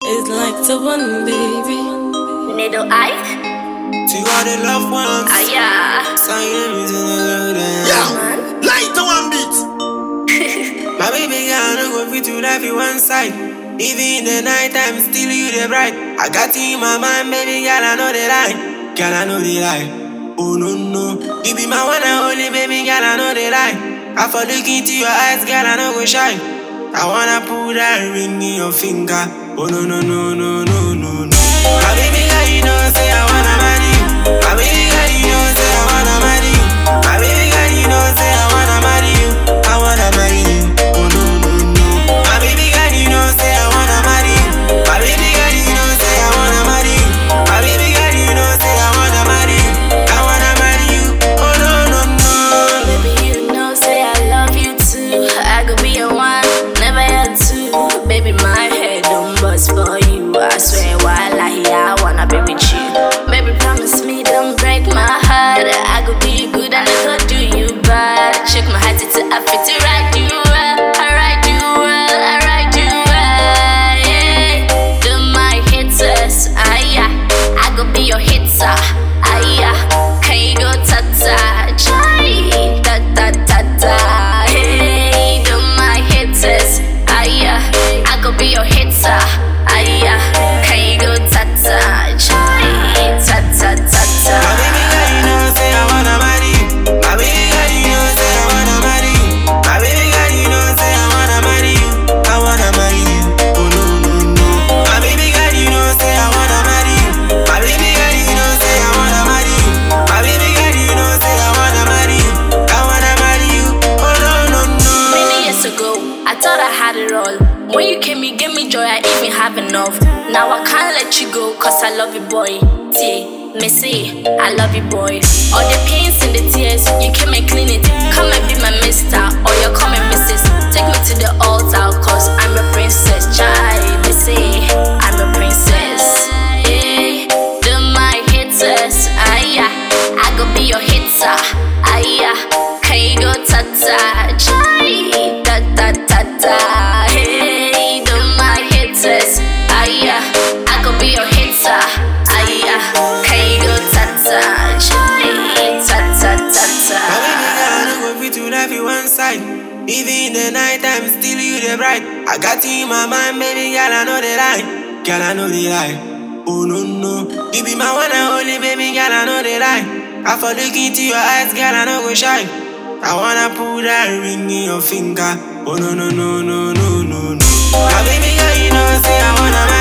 It's like the one, baby. Needle eye? To all the loved ones. Ah, yeah. Sign them to the Yeah, Man. light to one beat. My baby girl, no go fit to life you one side. Even in the night time, still you the bright. I got you in my mind, baby girl, I know the lie. Girl, I know the lie. Oh no no, you be my one and only baby girl, I know the lie. I for look into your eyes, girl, I know go shy. I wanna put that ring in your finger. Oh no no no no no no no. My baby girl, you know say I wanna marry you. My baby girl, you know say I wanna marry you. My baby girl, you know say I wanna marry you. I wanna marry you. Oh no no no. My baby girl, you know say I wanna marry you. My baby girl, you know say I wanna marry you. My baby girl, you know say I wanna marry you. I wanna marry you. Oh no no no. Baby, you know, say I love you too. I could be a one, never had two. Baby, my head don't bust for you. I swear, while I here, I wanna be with you. Baby, promise me, don't break my heart. I could do you good and I could do you bad. Check my heart till I fit to right you well. I ride you well, I ride you well. Yeah. Do my hitters, ah yeah. I could be your hitter, ah yeah. Can you go ta ta, chai, ta ta ta ta. Hey, do my hitters, ah yeah. I could be your hitter, ah yeah. Can you go ta ta, chai, ta ta ta My baby ta. girl, you know say I wanna marry you. My baby girl, you know say I wanna marry you. My baby girl, you know say I wanna marry you. I wanna marry you. Oh no no no. My baby girl, you know say I wanna marry you. My baby girl, you know say I wanna marry you. My baby girl, you know say I wanna marry you. I wanna marry you. Oh no no no. Many years ago, I thought I had it all. When you came, you gave me joy, I even have enough. Now I can't let you go, cause I love you, boy. T, Missy, I love you, boy. All the pains and the tears, you came and clean it. Come and be my mister, or you come and missus. Take me to the altar, cause I'm a princess. Child, Missy, I'm a princess. Yeah, do my hitters, ah yeah. I go be your hitter, ah yeah. Can you go ta ta, chai, ta ta ta ta. Hey, do my hitters, ah yeah. I go be your hitter, ah yeah. Can you go ta ta, chai, ta ta ta My baby ta. girl, no go fit to life you one side. Even in the night time, still you the bright. I got you in my mind, baby girl, I know the lie. Girl, I know the lie. Oh no no, you be my one and only baby girl, I know the lie. I for look into your eyes, girl, I know go shy. I wanna put that ring in your finger. Oh no no no no no no no. My baby girl, you know say I wanna marry